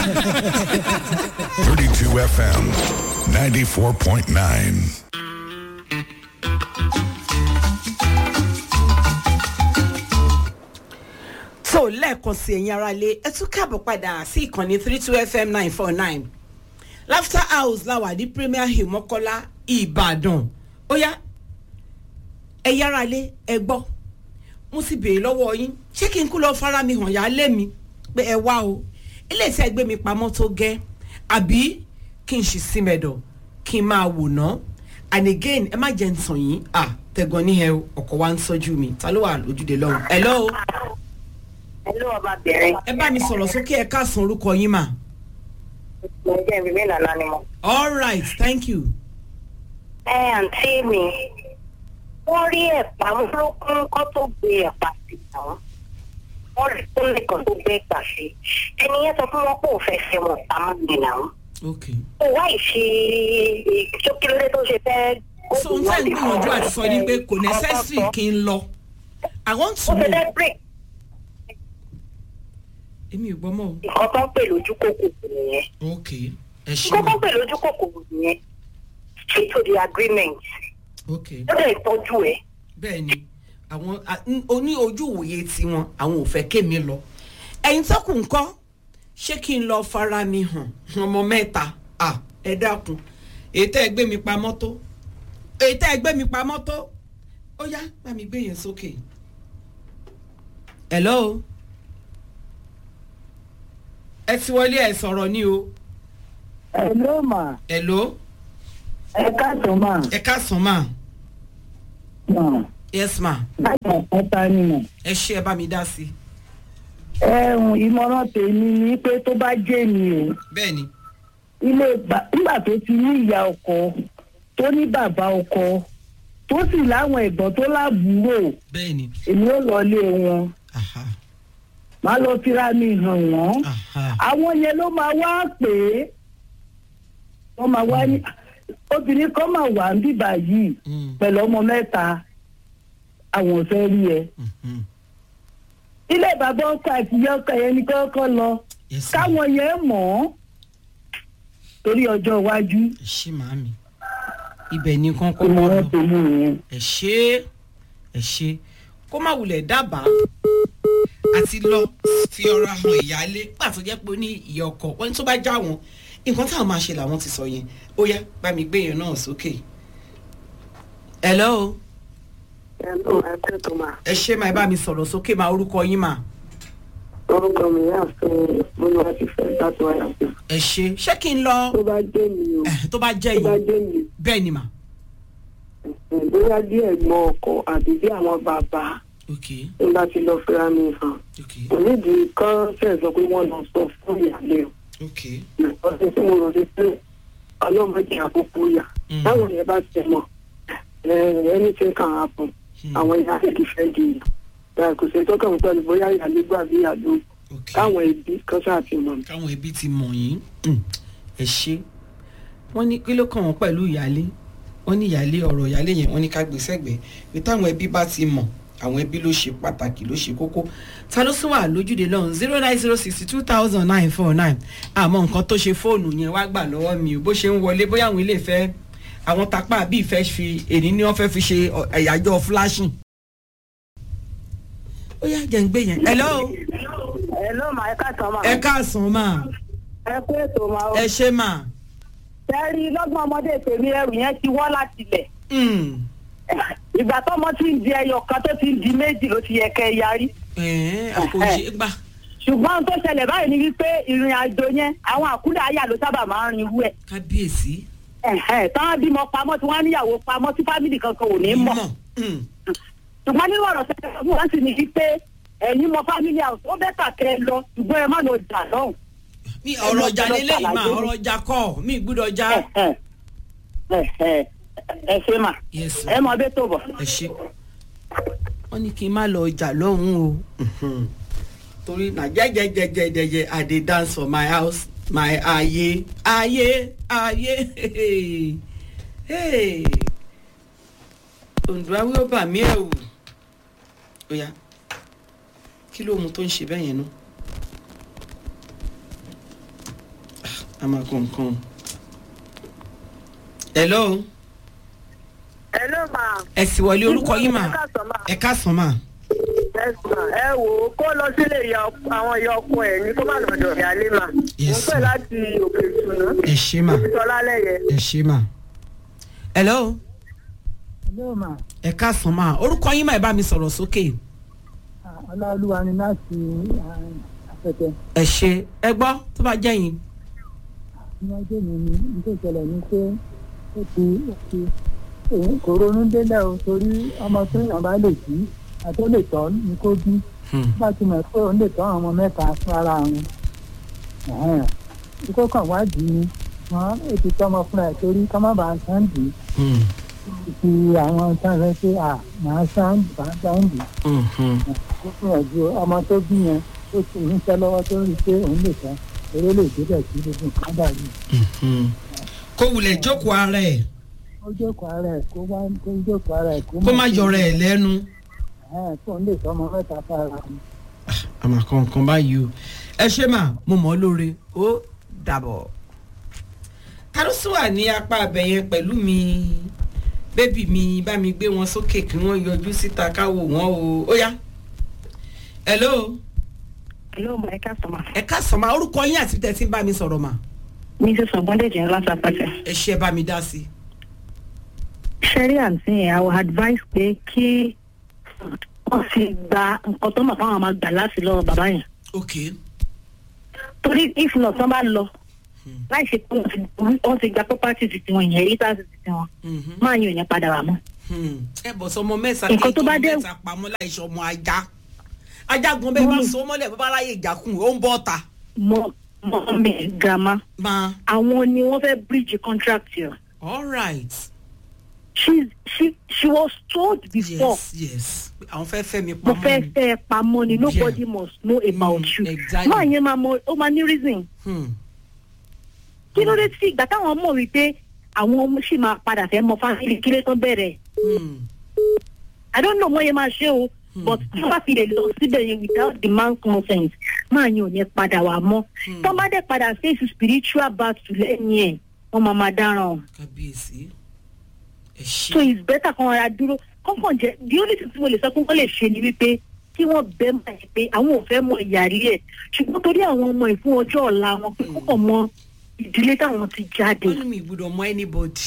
32 FM, 94.9. so lẹ́ẹ̀kan sí ẹ̀yin ara lé ẹ tún káàbọ̀ padà sí ìkànnì three two fm nine four nine laughter house la wà ní premier hill mọ́kọ́lá ìbàdàn ó yá ẹ yára lé ẹ gbọ́ mo sì béèrè lọ́wọ́ yín ṣé kí n kú lọ fara mi hàn yá lé mi pé ẹ wá o eléyìí tí ẹ gbé mi pamọ́ tó gẹ́ àbí kí n ṣì sí mẹ́dọ̀ kí n máa wò ná and again ẹ má jẹ́ ń tàn yín à tẹ̀gàn ní ẹ o, ọkọ̀ wa ń sọ́jú mi ta ló wà lójúde lọ́hùn hello Hello ọbabìnrin. ẹ bá mi sọ̀rọ̀ sókè ẹ káàsán orúkọ yín mà. Mo jẹ́ ìrìnmí nàná ni mo. all right thank you. Ẹ àǹtí mi, wọ́n rí ẹ̀pà múlòkún kọ́ tó gbé ẹ̀pà sí àwọn. Wọ́n rí kúnlẹ̀ kan tó gbé ẹ̀pà sí. Ẹni yẹn sọ fún wọn pé òun fẹ́ fẹ́ wọn pamọ́ gbé náà. ok Ó wá ìṣe ìṣókèlérè tó ṣe fẹ́. so n tẹ́ ń gbìyànjú àti sọ ni pé kò necessary kí n lọ i want to Ó ṣe know fẹ́ break èmi ò gbọ́ mọ́ nǹkan tó ń pè lójú kòkòrò nìyẹn. o ok ẹ ṣe Nǹkan tó mà ń pè lójú kòkòrò nìyẹn. Straight to the agreement. ok Ó dẹ̀ tọ́jú ẹ̀. bẹ́ẹ̀ ni àwọn a- n- oní ojú ìwòye tiwọn àwọn ò fẹ́ kémi lọ ẹ̀yin tó kù ń kọ́ ṣé kí n lọ fara mi hàn ọmọ mẹ́ta à ẹ dákun èyí tẹ́ ẹ gbé mi pamọ́ tó èyí tẹ́ ẹ gbé mi pamọ́ tó ó yá bá mi gbé yẹn sókè. hello ẹ ti wọlé ẹ sọ̀rọ̀ ni o Hello ma, hello ẹ káàtó ma, ẹ káàsán mà ma, yes ma láti ọ̀pọ̀ta ni mà. ẹ ṣe ẹ bá mi dá sí i Ẹ̀hún ìmọ̀ràn tèmi ni pé tó bá jẹ́ mi o, bẹ́ẹ̀ ni ilé ìgbà- nígbà tó ti ní ìyá ọkọ, tó ní bàbá ọkọ, tó sì láwọn ẹ̀gbọ́n tó lábúrò, bẹ́ẹ̀ ni èmi ò lọ lé wọn. aha Má lọ fira mi hàn wọ́n. aha. Àwọn yẹn ló máa wá pè é. Wọ́n máa wá ní obìnrin kan máa wà ń bíbà yìí Mm, pẹ̀lú ọmọ mẹ́ta. Àwọn ò fẹ́ rí ẹ. mhm. ilé bàbá ọkọ àti ìyá ọkọ yẹn ni kọ́kọ́ lọ Yes, sir. káwọn yẹn mọ̀ ọ́ torí ọjọ́ iwájú ẹ ṣé màámi ibẹ̀ ni kán kọ́ mọ́ ìmọ̀ràn lọ tèmi nìyẹn. ẹ ṣé ẹ ṣé kó má wulẹ̀ dábàá àti lọ fi ọ̀rọ̀ hàn ìyáálé pàtó jẹ́ pé ó ní ìyá ọkọ wọn ní tó bá já wọn nǹkan táwọn máa ṣe làwọn ti sọ yẹn ó yá bá mi gbé yẹn náà sókè. hello Hello, ẹ kú ètò máa. ẹ ṣé máa bá mi sọ̀rọ̀ sókè máa orúkọ yín mà Orúkọ mi yà fún Múlò àti Fẹ́ láti wáyà sí. ẹ ṣé ṣé kí n lọ Tó bá jẹ́ mi o, Eh, tó bá jẹ́ tó bá yìí jẹ́ mi, bẹ́ẹ̀ ni mà ẹ̀, bóyá bí ẹ̀gbọ́n ọkọ àbí bí àwọn bàbá ok ń bá ti lọ fẹ́ra mi hàn. ok Kò nídìí kán ṣẹ̀ sọ pé wọ́n lọ sọ fún ìyàlẹ́ o. ok Ọ̀sẹ̀ tí mo rọ̀ sí pé ọlọ́mọdé àkókò yà. Mm. Táwọn yẹn bá tẹ̀ mọ̀, ẹ̀, anything can happen. Hmm. Àwọn ìyá rẹ̀ kì í fẹ́ di ìyà. Bẹ́ẹ̀ kò sí tọ́kàn pẹ̀lú bóyá ìyàlẹ́ gbà bí ìyàlẹ́ ok káwọn ẹbí kan ṣáà ti mọ̀. káwọn ẹbí ti mọ̀ yín Mm, ẹ ṣe wọ́n ní kí ló kàn wọ́n pẹ̀lú ìyálé wọ́n ní ìyálé ọ̀rọ̀ ìyálé yẹn wọ́n ní ká gbé sẹ́gbẹ̀ẹ́ pé táwọn ẹbí bá ti mọ̀ àwọn ẹbí ló ṣe pàtàkì ló ṣe kókó ta ló sún wà lójúde lọ́hùn zero nine zero sixty two thousand nine four nine àmọ́ nǹkan tó ṣe fóònù yẹn wá gbà lọ́wọ́ mi ò bó ṣe ń wọlé bóyá àwọn ilé ìfẹ́ àwọn tapá àbí ìfẹ́ fi èní ni wọ́n fẹ́ fi ṣe ọ- ẹ̀yájọ́ flashing. ó yá jẹ́ ń gbé yẹn. hello ẹ ló máa ẹ káàtó máa. ẹ káàsán máa ẹ kú ètò máa ó. ẹ ṣe máa. sẹ́rí lọ́gbọ̀n ọmọdé tèmi ẹrù yẹn ti wọ́n láti lẹ̀. Mm. ìgbà tọ́mọ ti ń di ẹyọ kan tó ti ń di méjì ló ti yẹ kẹ́ ẹ yarí. ẹ̀ẹ́n àkòṣe gbà. ṣùgbọ́n ohun tó ṣẹlẹ̀ báyìí ni wípé ìrìn àjò yẹn àwọn àkúdà ayà ló sábà máa ń rin irú ẹ̀. kábíyèsí. táwọn bímọ pamọ́ tí wọ́n á níyàwó pamọ́ tí fámìlì kankan ò ní mọ̀. Mm. ṣùgbọ́n nínú ọ̀rọ̀ sẹ́yìn fún wọn sì ní wípé ẹ̀yin mọ fámìlì house ó bẹ́tà kẹ́ ẹ lọ ṣùgbọ́n ẹ má lọ jà lọ́hùn. mi ọ̀rọ̀ ọjà lélẹ́yìí mà ọ̀rọ̀ ọjà kọ́ mi gbúdọ̀ já. ẹ ẹ ẹ ẹ ṣe mà Yes, sir. ẹ mọ bẹ́ẹ̀ tó bọ̀. ẹ ṣe. wọ́n ní kí n má lọ ọjà lọ́hùn o. Mhm. torí na jẹjẹjẹjẹjẹjẹ i dey dance for my house my ayé ayé ayé hey. òǹdó awé ó bà mí ẹ̀wù ó yá kí ló mu tó ń ṣe bẹ́ẹ̀ yẹn nú. a máa kó nǹkan. hello Hello ma. ẹ sì wọlé orúkọ yín mà Ẹ káàsán ma. ẹ káàsán mà. Yes ma. Ẹ wò ó kó lọ sílé ìyá ọk- àwọn ìyá ọkọ ẹ̀ ní kó má lọ́dọ̀ ìyáálé ma. Yes, Mo ń pè ma. láti òkè ìtùnú. ẹ ṣe mà Sọlá lẹ́yẹ. ẹ ṣe mà. hello Hello ma, ẹ káàsán mà orúkọ yín mà ẹ bá mi sọ̀rọ̀ sókè. Ọláolúwa ni láti afẹ́fẹ́. ẹ ṣe ẹ gbọ́ tó bá jẹ́ yín. Níwájú mi ni nítorí ìṣẹ̀lẹ̀ ni pé ó ti ó ti èyí kò ronú délẹ̀ o torí ọmọ tó yàn bá lè bí àti ó lè tọ́ ni kó bí. Hmm. Bá ti mọ̀ pé òun lè tọ́ àwọn ọmọ mẹ́ta fún ara wọn. Ẹ̀hẹ́n. Ikú kan wádìí ni wọ́n ó ti tọ́ ọmọ fúnra ẹ̀ torí kọ́ má bàa sáǹdì. Hmm. Ti àwọn tán rẹ pé à máa sáǹdì bá sáǹdì. Hmm. Hmm. Ó gbìyànjú ọmọ tó bí yẹn ó ti níṣẹ́ lọ́wọ́ tó rí i pé òun lè tán eré lè débẹ̀ sí gbogbo nǹkan dàrú. Hmm. kó wulẹ̀ jókòó ara ẹ̀ ó jókòó ara ẹ̀ kó wá kó jókòó ara ẹ̀ kó kó má yọra ẹ̀ lẹ́nu. ẹ̀ kó ń lè tọ́mọ mẹ́ta fara mi. àmà kankan báyìí o ẹ ṣe mà mo mọ̀ ọ́ lóore ó dàbọ̀. kárọ́sì wà ní apá abẹ yẹn pẹ̀lú mi bébì mi bá mi gbé wọn sókè kí wọ́n yọjú síta káwọ́ wọn o ó yá. hello Hello, ma, ẹ káàsán ma. ẹ káàsán ma orúkọ yín àti tẹ̀sí ń bá mi sọ̀rọ̀ mà Mrs. Ọ̀gbọ́ndẹ̀jẹ̀ ńlá sàpàtẹ̀. ẹ ṣe bá mi dá sí i. Ṣẹ́rí àǹtí yẹn, I will advise pé kí wọ́n fi gba nǹkan tó mọ̀ fáwọn máa gbà láti lọ́wọ́ bàbá yẹn. ok Torí if not, tán bá lọ. Láì ṣe pé wọ́n ti- wọ́n ti gba property ti tiwọn yẹn, èyí tá a ti ti tiwọn. Mhm. Máa yan ìyẹn padà wà mọ́. Hmm. ẹ bọ̀ sọmọ mẹ́ta Nǹkan tó bá dé- mẹ́ta pamọ́ láìsọ ọmọ ajá ajá gan bẹ́ẹ̀ bá so mọ́lẹ̀ bó bá ráyè ìjàkùn ó ń bọ́ ta Mọ mọ mi grandma. máa Àwọn ni wọ́n fẹ́ bridge contract yẹn. all right She she she was told before. yes yes àwọn fẹ́ fẹ́ mi mo pamọ́ fẹ́ ni. fẹ́ ẹ pamọ́ ni nobody Yeah. must know about Mm, you. exactly. máa yẹn máa mọ ó máa ní reason. Hmm. kí ló dé tí ìgbà táwọn mọ̀ wípé àwọn ọmọ sì máa padà fẹ́ mọ fámìlì kí ló tán bẹ̀rẹ̀. Hmm. I don't know wọ́n yẹn máa ṣe o but tí wọ́n bá fi lè lọ síbẹ̀ yẹn without the man's consent máa yẹn ò ní padà wà mọ́. tọ́ bá dẹ̀ padà face spiritual battle lẹ́yìn ẹ̀ wọ́n máa máa dáràn o. kábíyèsí ẹ so ṣe it's better kan ara dúró kọ́kàn jẹ́ the only thing tí mo lè sọ pé wọ́n lè ṣe ni wípé kí wọ́n bẹ́ mọ̀ ẹ́ pé àwọn ò fẹ́ mọ ìyàrí ẹ̀ ṣùgbọ́n torí àwọn ọmọ ìfún ọjọ́ ọ̀la wọn pé kọ́kàn mọ ìdílé táwọn ti jáde. wọ́n ní mi gbọ́dọ̀ mọ anybody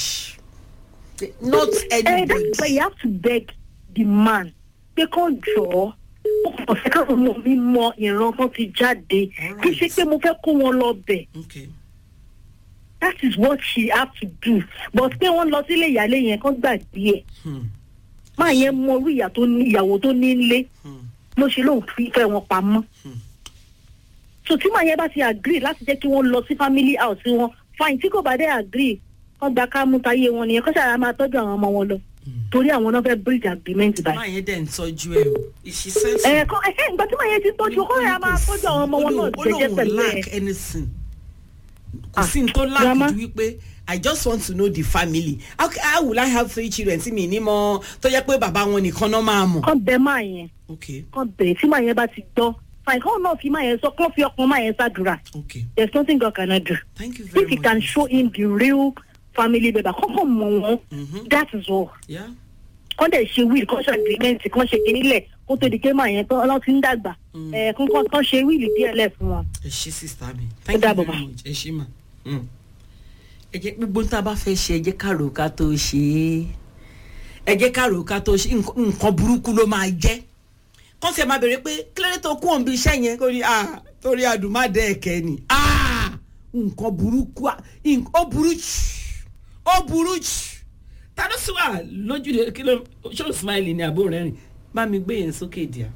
not ẹ that's why anybody you have to beg the man pé kàn jọ ọ́ ó kàn fẹ́ káwọn ọmọ mi mọ ìran kan ti jáde kì í ṣe pé mo fẹ́ kó wọn lọ bẹ̀ okay that is what she have to do but pé wọ́n lọ sílé ìyálé yẹn kán gbàgbé ẹ̀ Hmm. máa yẹn mọ orí ìyá tó ní ìyàwó tó ní nílé Hmm. ló ṣe lóun fi fẹ́ wọn pamọ́. Hmm. so tí màá yẹn bá ti agree láti jẹ́ kí wọ́n lọ sí family house wọn fine tí kò bá dé agree wọ́n gba ká mú táyé wọn nìyẹn kọ́sà á máa tọ́jú àwọn ọmọ wọn lọ torí àwọn náà fẹ́ bridge agreement báyìí. máa yẹn dẹ̀ ń tọ́jú ẹ o ìṣí sẹ́ńsì. ẹ kọ́ ẹ ìgbà tí màá yẹn ti tọ́jú kọ́ ẹ̀ á máa tọ́jú àwọn ọmọ wọn náà jẹ́jẹ́ pẹ̀lú ẹ̀. lack anything kò Ah, sí ní tó lack grandma. ju wípé i just want to know the family how, how will i have three children tí mi ní mọ tó yẹ pé bàbá wọn nìkan náà máa mọ̀. kọ́ bẹ máa yẹn okay kọ́ bẹ tí màá yẹn bá ti gbọ́ fine kọ́ náà fi máa yẹn sọ kọ́ fi ọkàn máa yẹn ṣàdúrà okay there is nothing God cannot do. thank you very if you much. can show him the real family member kọ́kọ́ mọ̀ wọ́n Mhm. that is all. yeah kọ́ dẹ̀ ṣe wíìlì kọ́ ṣe agreement kọ́ ṣe kínílẹ̀ kó tó di pé màá yẹn tán ọlọ́run ti ń dàgbà ẹ̀ kọ́ kọ́ kọ́ ṣe wíìlì díẹ̀ lẹ̀ fún wọn. ẹ ṣe sista mi thank you dàbọ̀ very ma. much ẹ ṣe ma. Mm. ẹ jẹ́ gbogbo tá a bá fẹ́ ṣe ẹ jẹ́ ká rò ká tó ṣe é ẹ jẹ́ ká rò ká tó ṣe nǹkan nǹkan burúkú ló máa jẹ́ kọ́ńtì ẹ̀ máa bèrè pé kílódé tó kú òǹbí iṣẹ́ yẹn kó ní ah torí àdùnmáàdẹ́ ẹ̀kẹ́ ni ah nǹkan burúkú ah, nǹkan- ó burú jù ó burú jù ta ló sì wà lójúde kí ló ṣó smile ní àbó rẹ̀ rìn bá mi gbé yẹn sókè díà.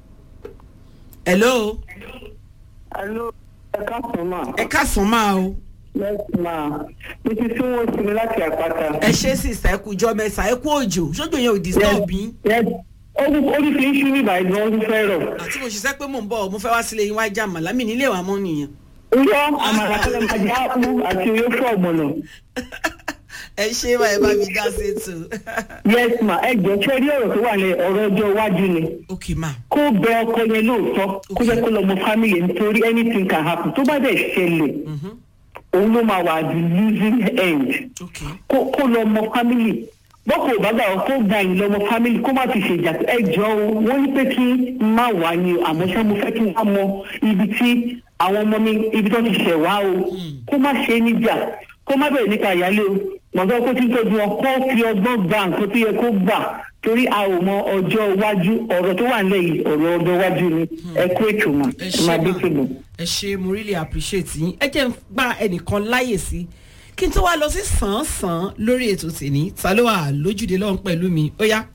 hello alo ẹ káàsán mà ẹ káàsán máa o. yes ma mo ti tún wọn sí mi láti àpáta. ẹ ṣe sísá ẹ kú jọ mẹsà ẹ kú òjò ṣojú yẹn ò disturb yín yes orí orí fi ń ṣú ní ìbàdàn ọdún fẹ́ rọ̀. àti mo ṣiṣẹ́ pé mò ń bọ̀ mo fẹ́ wá sílé yín wá jà màlá mi nílé wa mọ́ nìyẹn. Iyọ́ àmàlà kọ́lẹ̀ máa jẹ́ àpò àti oyó fún ọ̀gbọ̀nà. ẹ ṣe bá ẹ bá mi dá sí ètò. yes ma ẹ jọ ṣé rí ọ̀rọ̀ tó wà ní ọ̀rọ̀ ọjọ́ iwájú ni. ok ma kó bẹ ọkọ yẹn lóòótọ́ kó jẹ́ kó lọ mọ family nítorí anything can happen tó bá dẹ̀ ṣẹlẹ̀ òun ló máa wà the losing end ok kó kó lọ mọ family bọ́kọ̀ ò bá gbà ọ́ kó gba ìlọ mọ family kó má fi ṣèjà ẹ jọ o wọ́n ní pé kí n má wà ní o àmọ́ ṣá mo fẹ́ kí n wá mọ ibi tí àwọn ọmọ mi ibi tó ti ṣẹ̀ wá o kó má ṣe é níjà kó má bẹ̀rẹ̀ nípa ìyálé o mọ̀tọ́ kó tí ń tọ́jú wọn kó fi ọgbọ́n gba nǹkan tó yẹ kó gbà torí a ò mọ ọjọ́ iwájú ọ̀rọ̀ tó wà nílẹ̀ yìí ọ̀rọ̀ ọjọ́ iwájú ni ẹ kó ètò mọ̀ ẹ ẹ ṣe máa dé mà tòlù. ẹ ṣe mo really appreciate yín ẹ jẹ́ n gba ẹnìkan láyè sí kí n tó wá lọ sí sàn-án lórí ètò tèmi ta ló wà lójúde lọ́hùn pẹ̀lú mi ó yá.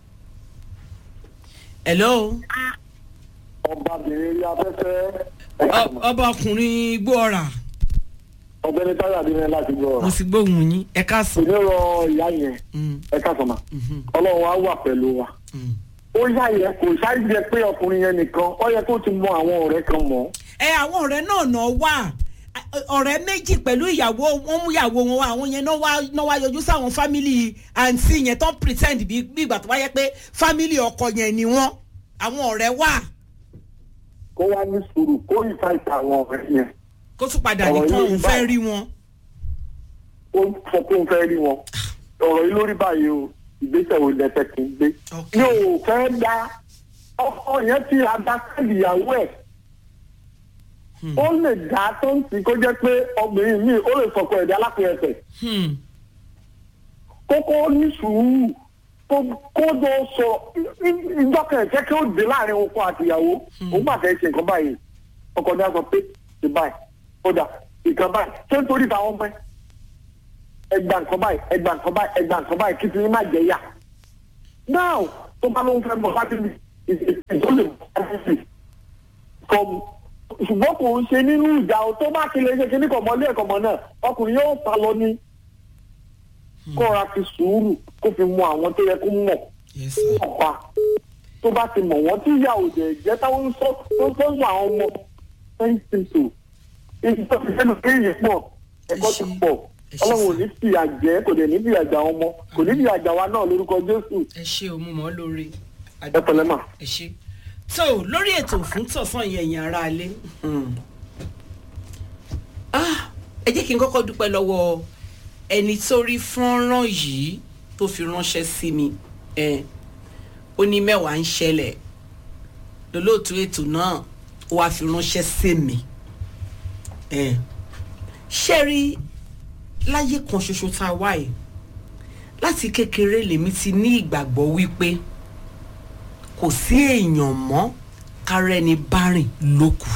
hello ọbabìnrin rí afẹ́fẹ́ ọ- ọba ọkùnrin igbó ọ̀rà ọ̀gbẹ́ni táyà bí wọn láti gbọ́ mo sì gbóhùn yín ẹ káàsán. èmi rọ ìyá yẹn Mm, ẹ ká sọmọ mhm, ọlọ́run á wà pẹ̀lú wa mm. ó yá yẹ kò ṣáà jẹ pé ọkùnrin yẹn nìkan ó yẹ kó ti mọ àwọn ọ̀rẹ́ kan mọ́ ẹ àwọn ọ̀rẹ́ náà náà wà ọ̀rẹ́ méjì pẹ̀lú ìyàwó wọn mú ìyàwó wọn wá àwọn yẹn náà wá náà wá yọjú sáwọn fámìlì àǹtí yẹn tó ń pretend bí bí ìgbà tó wáyé pé fámìlì ọkọ yẹn ni wọn àwọn ọ̀rẹ́ wà kó wá ní sùúrù kó ìfà ìta àwọn ọ̀rẹ́ yẹn kó tún padà Ọ̀rọ̀ nìkan yìí òun bá- fẹ́ rí wọn. ó sọ pé òun fẹ́ rí wọn ọ̀rọ̀ yìí lórí báyìí o ìgbésẹ̀ wo lẹ́fẹ̀ kì í gbé Ok. mi ò fẹ́ dá ọkọ yẹn ti àdákẹ́lì ìyàwó ẹ̀ ó lè dá tó ń tì kó jẹ́ pé obìnrin mi ó lè sọ̀kọ ẹ̀dá lápẹ̀ ẹsẹ̀ Hmm. kókó ní sùúrù kó kó tó sọ ìjọkẹ́ ẹ̀jẹ̀ kí ó dé láàrin ọkọ àti ìyàwó òun bá fẹ́ ṣe nǹkan báyìí ọkọ ní a sọ pé ṣe báyìí ó dà nǹkan báyìí ṣé nítorí táwọn ọmọ ẹ ẹgbà nǹkan báyìí ẹgbà nǹkan báyìí ẹgbà nǹkan báyìí kí ti ní má jẹ yà náà tó bá lóun fẹ́ mọ̀ láti ní ìdólè kọ́ ṣùgbọ́n kò ń ṣe nínú ìjà o tó bá ti lè ṣe kíní kọ̀mọ́ lé ẹ̀kọ́ mọ́ náà ọkùnrin yóò sá lọ ní kọ́ra fi sùúrù kó fi mọ àwọn tó yẹ kó mọ̀ Yes, sir. ọ̀pá tó bá ti mọ̀ wọ́n tí ìyá òjò ẹ̀jẹ̀ táwọn ń sọ tó ń tọ́jú àwọn ọmọ very simple ibi tó fi sẹ́nu pé èyí pọ̀ ẹ̀kọ́ ti pọ̀ Ẹ ṣé ọlọ́run ò sà. ní fi àjẹ́ kò dẹ̀ ní fi àjà ọmọ kò ní fi àjà wa náà lórúkọ jésù ẹ ṣe o mo mọ̀ ọ́ lórí. ẹ pẹ̀lẹ́ mà. ẹ ṣe. tó lórí ètò fún tọ̀sán yẹn ẹ̀yìn ara alẹ́ Ah, ẹ jẹ́ kí n kọ́kọ́ dúpẹ́ lọ́wọ́ ẹni tó rí fọ́nrán yìí tó fi ránṣẹ́ sí mi ẹ ó ní mẹ́wàá ń ṣẹlẹ̀ lólóòtú ètò náà ó wáá fi ránṣẹ́ sí mi ẹ ṣé rí láyé kan ṣoṣo tá a wá yìí láti kékeré lèmi ti ní ìgbàgbọ́ wípé kò sí èèyàn mọ́ kárẹ́ni bá rìn lókù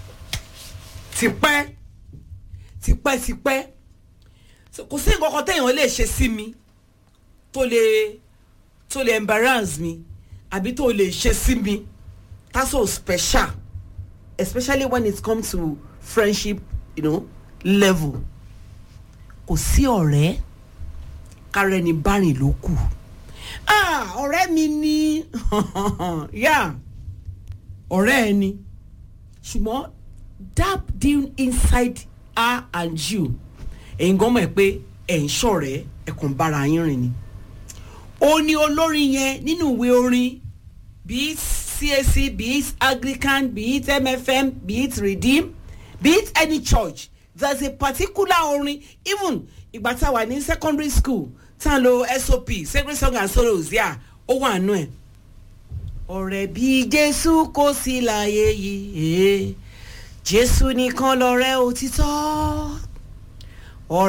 tipẹ́ tipẹ́ tipẹ́ So, kò sí nǹkan kan téèyàn lè ṣe sí mi tó lè tó lè embarrass mi àbí tó lè ṣe sí mi that's so special especially when it comes to friendship you know, level kò sí ọ̀rẹ́ kárẹ́ni bá rìn lókù ah ọ̀rẹ́ mi ni yá ọ̀rẹ́ ẹ ni ṣùgbọ́n deep down inside her and you ẹ̀yin gan mọ̀ ẹ́ pé ẹ̀ ń ṣọ̀rẹ́ ẹ̀ kàn bára yín rìn ni ó ní olórin yẹn nínú ìwé orin be it CAC be it Anglican be it MFM be it Redeem be it any church there's a particular orin even ìgbà tá a wà ní secondary school tá a lo SOP sacred song and sorrows yà ó wà nù ẹ̀ ọ̀rẹ́ bí Jésù kò sí láyé yìí eh, Jésù nìkan lọ̀rẹ́ òtítọ́